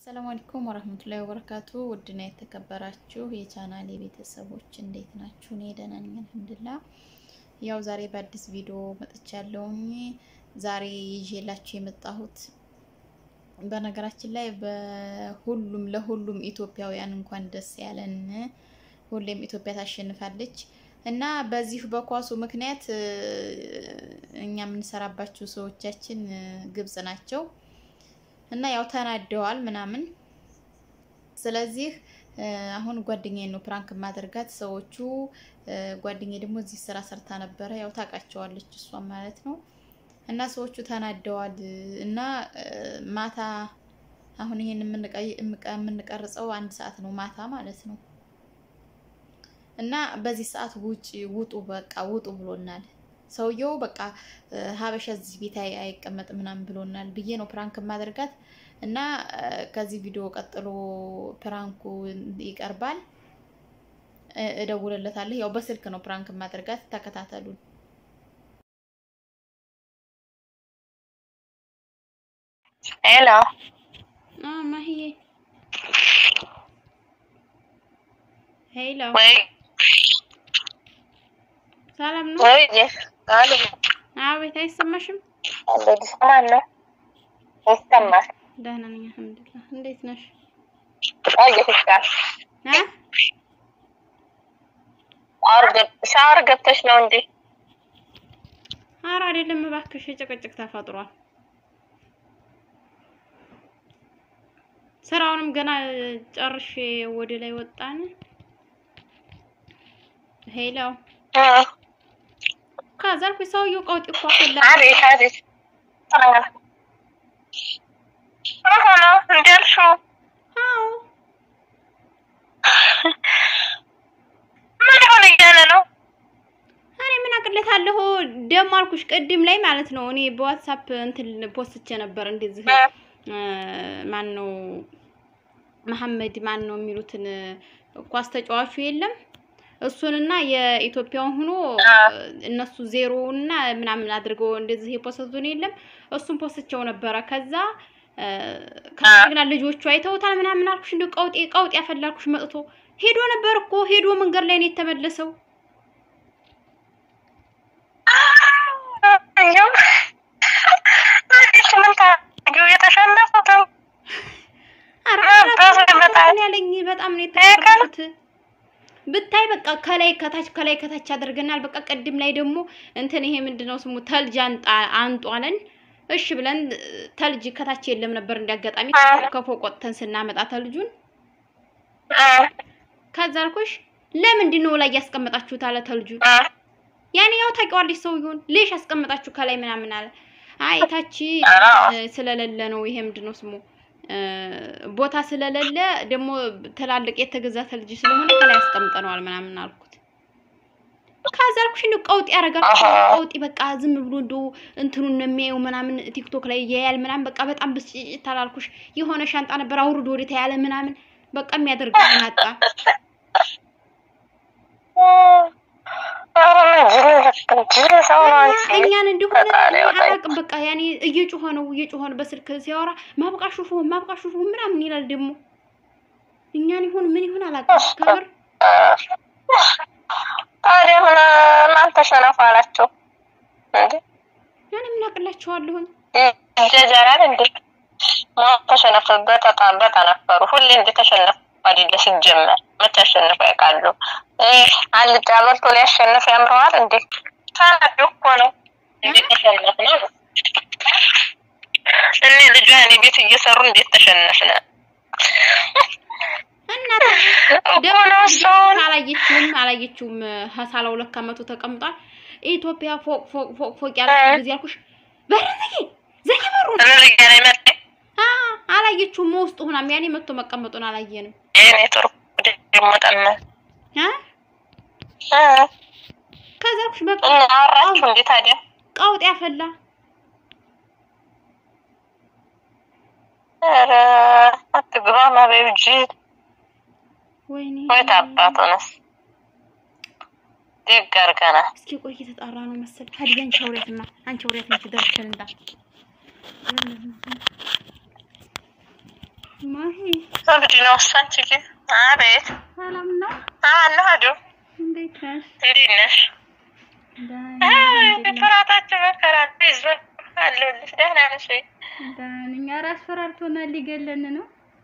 አሰላሙ አለይኩም ወረህመቱላሂ ወበረካቱ። ውድና የተከበራችሁ የቻናሌ ቤተሰቦች እንዴት ናችሁ? እኔ ደህና ነኝ አልሐምዱሊላህ። ያው ዛሬ በአዲስ ቪዲዮ መጥቻለሁኝ። ዛሬ ይዤላችሁ የመጣሁት በነገራችን ላይ በሁሉም ለሁሉም ኢትዮጵያውያን እንኳን ደስ ያለን። ሁሌም ኢትዮጵያ ታሸንፋለች እና በዚህ በኳሱ ምክንያት እኛ የምንሰራባቸው ሰዎቻችን ግብጽ ናቸው እና ያው ተናደዋል ምናምን። ስለዚህ አሁን ጓደኛዬ ነው ፕራንክ ማደርጋት። ሰዎቹ ጓደኛዬ ደግሞ እዚህ ስራ ሰርታ ነበረ፣ ያው ታውቃቸዋለች እሷ ማለት ነው። እና ሰዎቹ ተናደዋል እና ማታ አሁን ይሄን የምንቀርጸው አንድ ሰዓት ነው ማታ ማለት ነው። እና በዚህ ሰዓት ውጭ ውጡ፣ በቃ ውጡ ብሎናል። ሰውየው በቃ ሀበሻ እዚህ ቤት አይቀመጥ ምናምን ብሎናል ብዬ ነው ፕራንክ ማደርጋት እና ከዚህ ቪዲዮ ቀጥሎ ፕራንኩ ይቀርባል። እደውልለታለሁ። ያው በስልክ ነው ፕራንክ ማደርጋት። ተከታተሉን። ሄሎ ማሂዬ፣ ሄሎ፣ ወይ ሰላም ነው? ወይ አሉ አቤት፣ አይሰማሽም? አለዲ ሰማን ነው ይሰማል። ደህና ነኝ አልሐምዱሊላህ። እንዴት ነሽ? ቆይተሻል። አ ሻወር ገብ- ሻወር ገብተሽ ነው እንዴ? ኧረ አይደለም እባክሽ፣ የጭቅጭቅ ተፈጥሯል። ስራውንም ገና ጨርሼ ወደ ላይ ወጣን። ሄሎ እ ከዛ አልኩኝ ሰውዬው ቀውጢ እኮ አፈላ አቤት አቤት ምን ሆነ እንዴ አልሽው? አዎ ምን ሊሆን እያለ ነው? እኔ ምን አቅለታለሁ ደግሞ አልኩሽ ቅድም ላይ ማለት ነው። እኔ በዋትሳፕ እንትን ፖስትቼ ነበር እንደዚህ እ ማን ነው መሐመድ ማን ነው የሚሉትን ኳስ ተጫዋቹ የለም እሱንና የኢትዮጵያውን ሆኖ እነሱ ዜሮ እና ምናምን አድርገው እንደዚህ የፖስቱን የለም እሱን ፖስትቸው ነበረ። ከዛ ከግና ልጆቹ አይተውታል ምናምን አልኩሽ። እንደው ቀውጤ ቀውጤ ያፈላልኩሽ መጥቶ ሄዶ ነበር እኮ ሄዶ መንገድ ላይ ነው የተመለሰው። እንዲያው ምን ታደርጊው የተሸነፉትም ኧረ በሱ ይመጣል። እኔ ያለኝ በጣም ነው የተቀረፉት። ብታይ በቃ ከላይ ከታች ከላይ ከታች አድርገናል። በቃ ቅድም ላይ ደግሞ እንትን ይሄ ምንድነው ስሙ ተልጅ አንጣ አንጧለን። እሺ ብለን ተልጅ ከታች የለም ነበር እንዲያጋጣሚ ከፎቅ ወጥተን ስናመጣ ተልጁን ከዛ አልኩሽ ለምንድን ነው ላይ ያስቀመጣችሁት አለ ተልጁን። ያኔ ያው ታውቂዋለሽ ሰውዬውን ሌሽ ያስቀመጣችሁ ከላይ ምናምን አለ። አይ ታች ስለሌለ ነው ይሄ ምንድነው ስሙ ቦታ ስለሌለ ደግሞ ትላልቅ የተገዛ ተልጅ ስለሆነ ከላይ አስቀምጠነዋል ምናምን አልኩት። ከዛ አልኩሽ እንደው ቀውጥ ያደርጋል ቀውጢ በቃ ዝም ብሎ እንደው እንትኑን ነው የሚያየው ምናምን ቲክቶክ ላይ ያያል ምናምን በቃ በጣም ብስጭት አላልኩሽ። የሆነ ሻንጣ ነበር አውርዶ ወደ ያለ ምናምን በቃ የሚያደርገው አጣ። እኛን እንደሆነ አላውቅም። በቃ ያኔ እየጮኸ ነው እየጮኸ ነው በስልክ ሲያወራ ማብቃ ሹፉ ማብቃ ሹፉ ምናምን ይላል። ደግሞ እኛን ይሁን ምን ይሁን አላውቅም። ከምር ታዲያ ምን ማን ተሸነፈ አላቸው እንዴ? ያኔ ምን አቅላቸዋለሁኝ ይጀጀራል እንዴ? ማን ተሸነፈ? በተጣ- በተነፈሩ ሁሌ እንደተሸነፉ አይደለ ሲጀመር መቼ አሸንፈው ያውቃሉ? አልጫ በልቶ ሊያሸንፍ ያምረዋል እንዴ? ተናዱ እኮ ነው እንዴት ተሸነፍ ነው እኔ ልጇ እኔ ቤት እየሰሩ እንዴት ተሸነፍነ እናት እኮ ነው ሰውን አላየችውም አላየችውም። ሀሳላው ለካ መቶ ተቀምጧል። ኢትዮጵያ ፎቅ ፎቅ ፎቅ ፎቅ ያለ ጊዜ አልኩሽ። በር ዘጊ ዘጊ በሩን እንልያ ላይ መጣ አ አላየችውም። ውስጥ ሆናም ያኔ መቶ መቀመጡን አላየንም። ይሄኔ ጥሩ ደግሞ ጠመ አ ከዛ አልኩሽ በቃ እና አወራችሁ እንዴ ታዲያ ቀውጥ ያፈላ ኧረ አትግባ ማበዩ ጅል ወይኔ ወይ ታባቱ ነስ ደግ አድርገናል። እስኪ ቆይ እየተጣራ ነው መሰል። ሀዲያ አንቺ አውሪያትማ አንቺ አውሪያት ነች ደርሽን እንዳ ማሂ እብድ ነው እሱ። አንቺ ግን አቤት ሰላም ነው? አማን ነው አዱ እንዴት ነሽ? እንዴት ነሽ? ደህና ነኝ፣ አልሐምዱሊላህ። ፍራታችሁ መከራ ይዞ አለሁልሽ። ደህና ነሽ ወይ? ደህና ነኝ። ኧረ አስፈራርቶናል፣ ሊገለን ነው።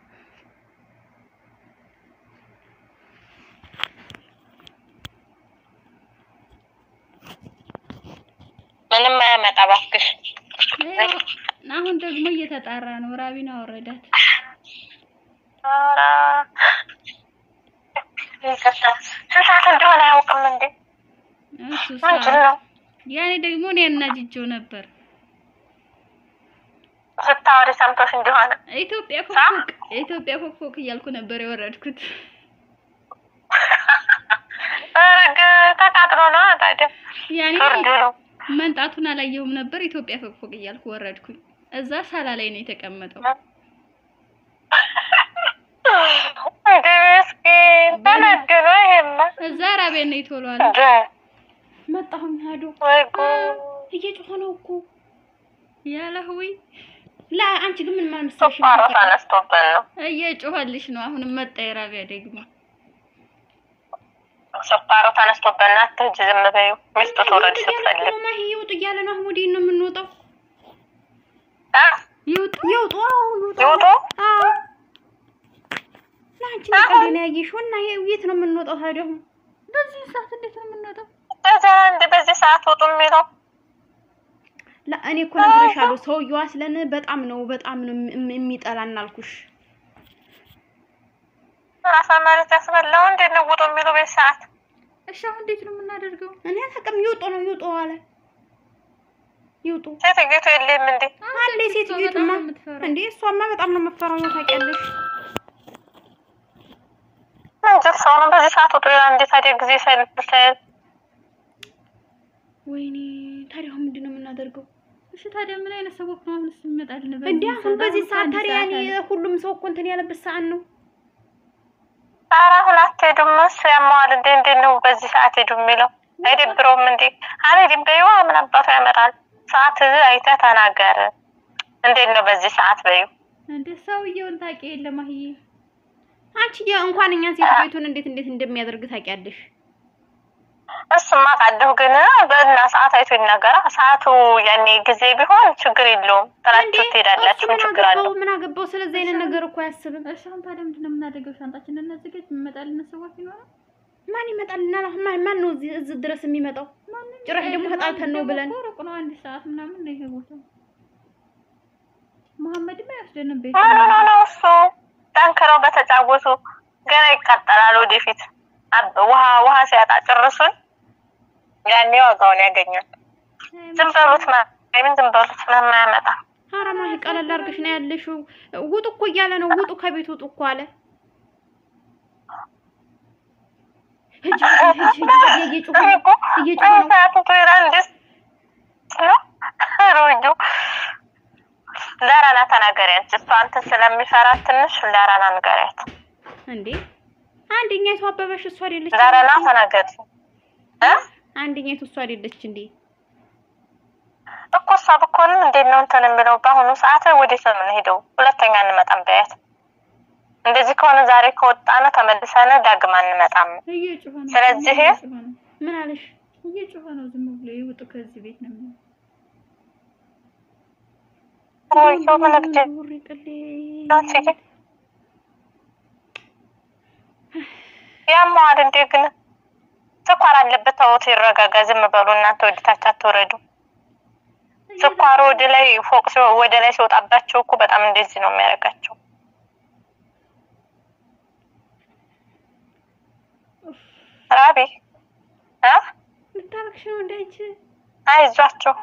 ምንም አያመጣ እባክሽ። ይኸው አሁን ደግሞ እየተጣራ ነው። ራቢና ወረዳት። ኧረ ይቅርታ፣ ስንት ሰዓት እንደሆነ አያውቅም እንዴ? እሱ ምንድን ነው ያኔ ደግሞ እኔ አናጅጄው ነበር። ስታወሪ ሰምቶሽ እንደሆነ ኢትዮጵያ ፎክፎክ ኢትዮጵያ ፎክፎክ እያልኩ ነበር የወረድኩት። ኧረ ግ- ተቃጥሎ ነው ታዲያ ያኔ ፍርዱ ነው። መንጣቱን አላየሁም ነበር። ኢትዮጵያ ፎክፎክ እያልኩ ወረድኩኝ። እዛ ሳላ ላይ ነው የተቀመጠው። እንደ ምስኪን ተነግሮ ይሄማ እዛ ራቢያ ነው ይቶሏል። እንደ መጣሁኝ ሄዶ ወይ ጉድ እየጮኸ ነው እኮ ያለ ህዊ ላ አንቺ ግን ምን ማለት መሰለሽ ስኳሩ ተነስቶብን ነው። እየጮኸልሽ ነው። አሁንም መጣ የራቢያ ደግሞ ስኳሩ ተነስቶብን ነው። አትሂጂ ዝም በይው። ሚስቱ ትውረድ ስትፈልግ ማሂ ይውጡ እያለ ነው። አሁን ወዴት ነው የምንወጣው? አ? ይውጡ ይውጡ አዎ ይውጡ ይውጡ? አዎ ለአንቺ ነገር ነው ያየሽው እና ይሄ- የት ነው የምንወጣው ታዲያ? አሁን በዚህ ሰዓት እንዴት ነው የምንወጣው? በዛ እንደ በዚህ ሰዓት ውጡ የሚለው ላ እኔ እኮ ነግሬሻለሁ። ሰውየዋ ስለን በጣም ነው በጣም ነው የሚ- የሚጠላን አልኩሽ። ራሷ ማለት ያስበላው እንዴት ነው ውጡ የሚለው በዚህ ሰዓት? እሺ አሁን እንዴት ነው የምናደርገው? እኔ አላውቅም። ይውጡ ነው ይውጡ አለ ይውጡ ሴትዮቱ የለም እንዴ? አለ ሴትዮቱማ እንዴ እሷማ በጣም ነው የምትፈራው ነው ታውቂያለሽ። መንጀት ሰው ነው በዚህ ሰዓት ውጡ ይላል። እንዴ ታዲያ ጊዜ ሳይልፍ ሳይል ወይኔ ታዲያ አሁን ምንድን ነው የምናደርገው? እሺ ታዲያ ምን አይነት ሰዎች ነው አሁን ይመጣልን? እንዴ አሁን በዚህ ሰዓት አንድ ታዲያ እኔ አለ። ሁሉም ሰው እኮ እንትን ያለበት ሰዓት ነው። ኧረ አሁን አትሄዱም እሱ ያመዋል እንዴ? እንዴት ነው በዚህ ሰዓት ሄዱ የሚለው? አይደብረውም እንዴ? አልሄድም በይዋ ምን አባቱ ያመጣል? ሰዓት አይተህ ተናገር። እንዴት ነው በዚህ ሰዓት በይው። እንዴ ሰውየውን ታውቂ የለም አህዬ አንቺ ያ እንኳን እኛን ሴት ቤቱን እንዴት እንዴት እንደሚያደርግ ታውቂያለሽ። እሱማ ቃለሁ ግን በና ሰዓት አይቶ ይናገራ። ሰዓቱ ያኔ ጊዜ ቢሆን ችግር የለውም። እንዴ ጥላችሁ ትሄዳላችሁ። እሱ ምን ምን ችግር አለው? አገባው? ምን አገባው? ስለዚህ አይነት ነገር እኮ አያስብም። እሺ አሁን ታዲያ ምንድን ነው የምናደርገው? ሻንጣችንን እናዘጋጅ። የሚመጣልን ሰዎች ይኖራል። ማን ይመጣልናል? አሁን ማን ማን ነው እዚህ እዚህ ድረስ የሚመጣው? ጭራሽ ደግሞ ተጣልተን ነው ብለን እኮ ሩቅ ነው፣ አንድ ሰዓት ምናምን ነው ይሄ ቦታ። መሐመድም አይወስደንም ቤት ኖ ኖ ኖ ኖ እሱ ጠንክረው በተጫወቱ ገና ይቀጠላል ወደፊት። አብ- ውሃ ውሃ ሲያጣ ጭርሱን ያኔ ዋጋውን ያገኛል። ዝም በሉት ምን ዝም በሉት ስለማያመጣ ኧረ ማሂ ቀለል አድርገሽ ነው ያለሽው። ውጡ እኮ እያለ ነው። ውጡ ከቤት ውጡ እኮ አለ። ሂጂ ሂጂ ሂጂ ሂጂ እየጮኸ እኔ ነው እኮ እየጮኸ ነው። ሰዓቱ ትሄዳል እንዴ ነው ሮጆ ለራና ተናገሪያት። እሷ አንተን ስለሚፈራት ትንሽ ለራና ንገሪያት። እንዴ አንደኛይቱ አበበሽ እሷ አይደለች? ለራና ተናገሪ እ አንደኛይቱ እሷ አይደለች እንዴ? እኮ እሷ ብኮንም እንዴት ነው እንትን የሚለው በአሁኑ ሰዓት ወዴት ነው የምንሄደው? ሁለተኛ እንመጣም በያት። እንደዚህ ከሆነ ዛሬ ከወጣነ ተመልሰን ዳግም አንመጣም። እየጮኸ ነው። ስለዚህ እየጮኸ ነው። ምን አለሽ? እየጮኸ ነው። ዝም ብሎ ይውጡ ከዚህ ቤት ነው የሚለው። ወይዬ ምን እብድ ውሪ ቅሌ ናት ይሄ። ያመዋል እንዴ ግን ስኳር አለበት። ተውት፣ ይረጋጋ። ዝም በሉ እናንተ ወደታች አትወረዱ። ስኳሩ ወደ ላይ ፎቅ ሲወ- ወደ ላይ ሲወጣባቸው እኮ በጣም እንደዚህ ነው የሚያደርጋቸው። ራቢ እ ልታረግሽ ነው እንዳይች አይዟቸው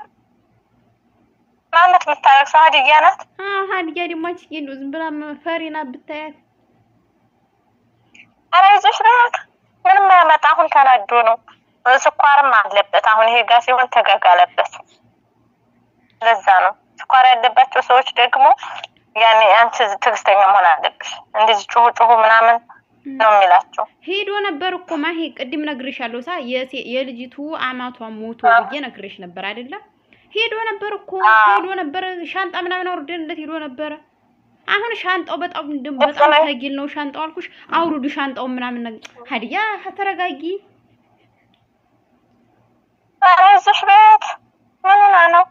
ማመት የምታረግሰው ሀዲያ ናት። አዎ ሀዲያ ደግሞ አንቺ እንደው ዝም ብላ ፈሪና ብታያት ኧረ አይዞሽ ናት። ምንም አያመጣ። አሁን ተናዶ ነው። ስኳርም አለበት። አሁን ይሄ ጋር ሲሆን ተጋጋለበት። ለዛ ነው ስኳር ያለባቸው ሰዎች ደግሞ ያኔ አንቺ ትዕግስተኛ መሆን አለብሽ። እንደዚህ ጩሁ ጩሁ ምናምን ነው የሚላቸው። ሄዶ ነበር እኮ ማሂ ቅድም ነግሬሻለሁ። ሳ የሴ- የልጅቱ አማቷ ሞቶ ብዬ ነግሬሽ ነበር አይደለም? ሄዶ ነበር እኮ አዎ። ሄዶ ነበር። ሻንጣ ምናምን አውርደንለት ሄዶ ነበረ። አሁን ሻንጣው በጣም እንደም ግልጽ በጣም ነው። ተጊል ነው ሻንጣው አልኩሽ። አውርዱ ሻንጣው ምናምን ነገር ሀዲያ ተረጋጊ። ኧረ እዚሽ ቤት ምን ሆና ነው?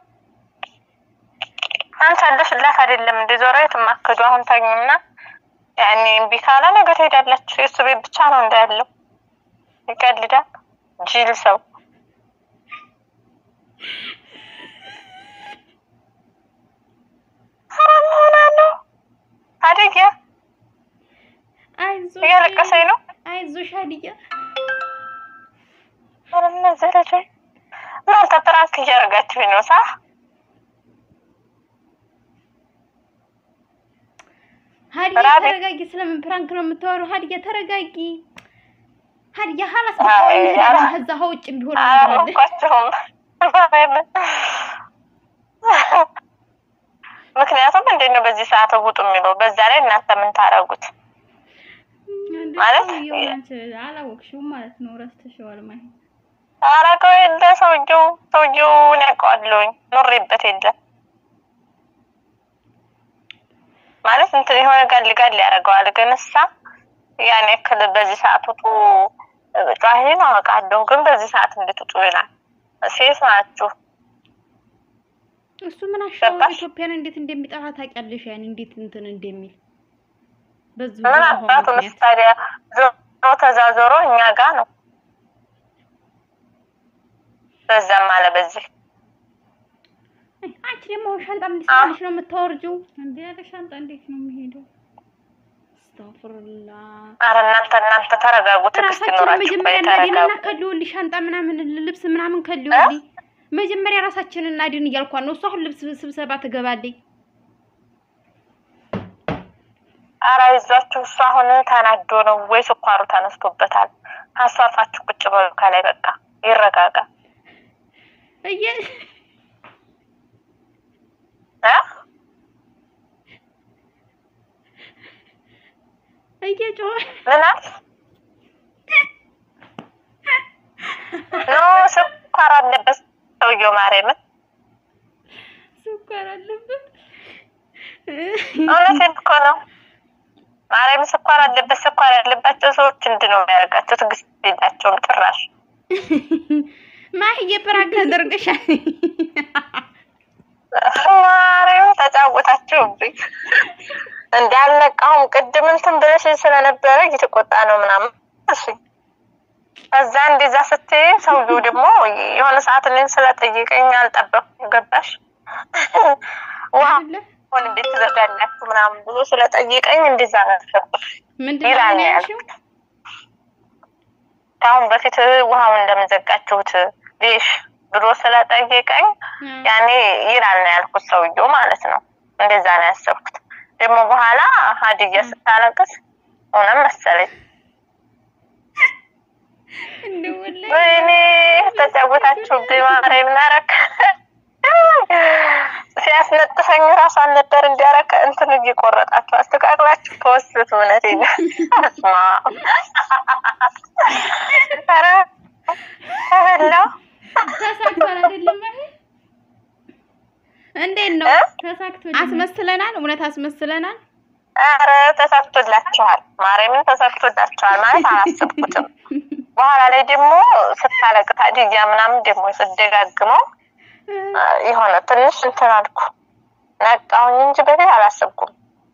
አንቺ አለሽላት አይደለም እንደ ዞሮ የትማከዱ አሁን ታኙና ያኔ እምቢ ካለ ነገ ትሄዳላችሁ። የእሱ ቤት ብቻ ነው እንዳያለው ይቀልዳል። ጅል ሰው ኧረ ምን ሆና ነው? አደጊያ አይዞሽ እያለቀሰኝ ነው። አይዞሽ ሀዲያ ኧረ እነዚህ ልጆች እናንተ ፕራንክ እያደረጋችሁኝ ነው ሳ ሀዲያ ራቤ- ተረጋጊ። ስለምን ፕራንክ ነው የምታወራው? ሀዲያ ተረጋጊ። ሀዲያ ሀላስ አይ፣ እንሄዳለን። አላ- ከዛ ከውጭም ቢሆን እንሄዳለን። አላወኳቸውም። ምክንያቱም እንዴት ነው በዚህ ሰዓት ውጡ የሚለው? በዛ ላይ እናንተ ምን ታደርጉት? ማለት ሰውዬው አንቺ አላወቅሽውም ማለት ነው። ረስተሽዋል ማለት ነው። አረገው የለ ሰውየው ሰውየውን ያውቀዋለሁኝ ኖሬበት የለ ማለት እንትን የሆነ ጋል ጋል ያደርገዋል። ግን እሳ ያን ያክል በዚህ ሰዓት ውጡ ጫሂን አውቃለሁ፣ ግን በዚህ ሰዓት እንዴት ውጡ ይላል? ሴት ናችሁ። እሱ ምን አሻው ገባሽ? ኢትዮጵያን እንዴት እንደሚጠራ ታውቂያለሽ? ያን እንዴት እንትን እንደሚል በዚህ ምን በውሃው አባቱ ምክንያት ታዲያ ዞሮ ተዛዞሮ እኛ ጋ ነው። በዛም አለ በዚህ አይ፣ አንቺ ደግሞ ሻንጣ ምን ይሰራልሽ ነው የምታወርጂው? እንዴ ያለ ሻንጣ እንዴት ነው የሚሄደው? አስተግፍሩላ አረ እናንተ እናንተ ተረጋጉ፣ ትዕግስት ራሳችን ይኖራችሁ። መጀመሪያ ቆይ እናድንና ተረጋጉ። ከልውልሽ ሻንጣ ምናምን ልብስ ምናምን ከልውልኝ መጀመሪያ ራሳችንን እናድን እያልኳት ነው። እሱ አሁን ልብስ ስብሰባ ትገባለች። አረ ይዟችሁ እሱ አሁን ተናዶ ነው ወይ ስኳሩ ተነስቶበታል። አሷርፋችሁ ቁጭ በሉ ከላይ በቃ ይረጋጋ እየ እ እየጮኸ ምን አልሽ? ኖ ስኳር አለበት ሰውየው ማርያምን ስኳር አለበት። እውነቴን እኮ ነው። ማርያም ስኳር አለበት። ስኳር ያለባቸው ሰዎች እንዲህ ነው የሚያደርጋቸው። ትዕግስት የላቸውም ጭራሽ። ማህዬ ፕራንክ ተደርገሻል። ማርያም ተጫወታችሁብኝ። እንዳልነቃሁም ቅድም እንትን ብለሽ ስለነበረ እየተቆጣ ነው ምናምን እሺ። ከዛ እንደዛ ስትይ ሰውየው ደግሞ የሆነ ሰዓት እኔን ስለጠየቀኝ አልጠበኩም። ገባሽ ውሃ አይደለ? ሆን እንዴት ትዘጋላችሁ ምናምን ብሎ ስለጠየቀኝ እንደዛ ነው ያሰብኩት። ምንድን ይላል ነው ነው ያልሽው? ከአሁን በፊት ውሃውን እንደምዘጋችሁት ዴሽ ብሎ ስለጠየቀኝ ያኔ ይላል ነው ያልኩት፣ ሰውየው ማለት ነው። እንደዛ ነው ያሰብኩት። ደግሞ በኋላ ሀዲያ ስታለቅስ እውነት መሰለኝ። እንደው ወላሂ ወይኔ ተጫወታችሁብኝ። ማርያም ናረክ ሲያስነጥሰኝ ራሱ አልነበር እንዲያረከ እንትን እየቆረጣችሁ አስተካክላችሁ ተወስት እውነት ስማ ኧረ ተበላው ተሳክቷል አይደለም ማለት እንዴት ነው እ? ተሳክቷል? አስመስለናል፣ እውነት አስመስለናል። ኧረ ተሳክቶላችኋል። ማርያምን ተሳክቶላችኋል ማለት አላሰብኩትም። በኋላ ላይ ደግሞ ስታለቅት ሀዲያ ምናምን ደግሞ ስደጋግመው አ፣ የሆነ ትንሽ እንትን አልኩ ነቃሁኝ እንጂ በፊት አላሰብኩም።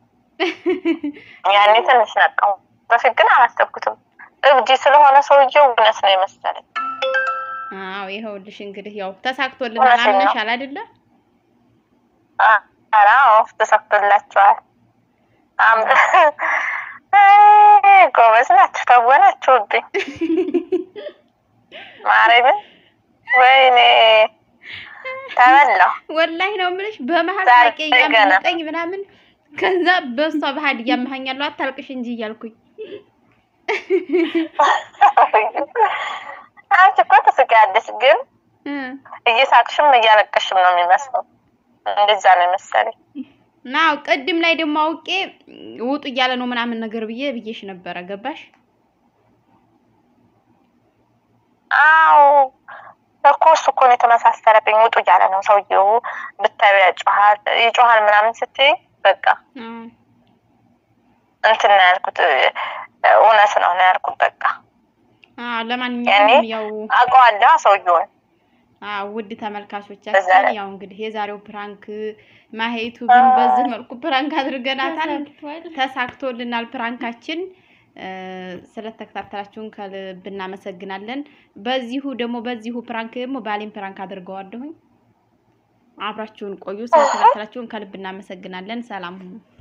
ያኔ ትንሽ ነቃሁ፣ በፊት ግን አላሰብኩትም። እብዲ ስለሆነ ሰውየው እውነት ነው የመሰለኝ። አዎ ይኸውልሽ እንግዲህ ያው ተሳክቶልናል። እውነቴን ነው። አምነሻል አይደለ? አ- ኧረ አዎ ተሳክቶላችኋል። አም- አይ፣ ጎበዝ ናችሁ፣ ተወናችሁብኝ። ማርያምን ወይኔ ተበላሁ። ወላሂ ነው የምልሽ። በመሀል ዛሬ ሳቄ ገና። እያመለጠኝ ምናምን ከዛ በሷ በሀዲያ እያመሀኛለሁ አታልቅሽ እንጂ እያልኩኝ አንቺ እኮ ትስቂያለሽ፣ ግን እ እየሳቅሽም እያለቀሽም ነው የሚመስለው። እንደዛ ነው የመሰለኝ። ናው ቅድም ላይ ደግሞ አውቄ ውጡ እያለ ነው ምናምን ነገር ብዬ ብዬሽ ነበረ። ገባሽ? አዎ እኮ እሱ እኮ ነው የተመሳሰለብኝ። ውጡ እያለ ነው ሰውየው፣ ብታዩ ያጮሃል ይጮሃል ምናምን ስትይ በቃ አዎ እንትን ነው ያልኩት፣ እውነት ነው ነው ያልኩት። በቃ አዎ ለማንኛውም ያው አውቀዋለሁ ሰውየውን። አዎ ውድ በዛ ተመልካቾቻችን ላይ- ያው እንግዲህ የዛሬው ፕራንክ ማሄቱ ግን በዚህ መልኩ ፕራንክ አድርገናታል። ተሳክቶልናል ፕራንካችን። እ፣ ስለተከታተላችሁን ከልብ እናመሰግናለን። በዚሁ ደግሞ በዚሁ ፕራንክ ደግሞ ባሌን ፕራንክ አድርገዋለሁኝ። አብራችሁን ቆዩ። ስለተከታተላችሁን ከልብ እናመሰግናለን። ሰላም ሁኑ።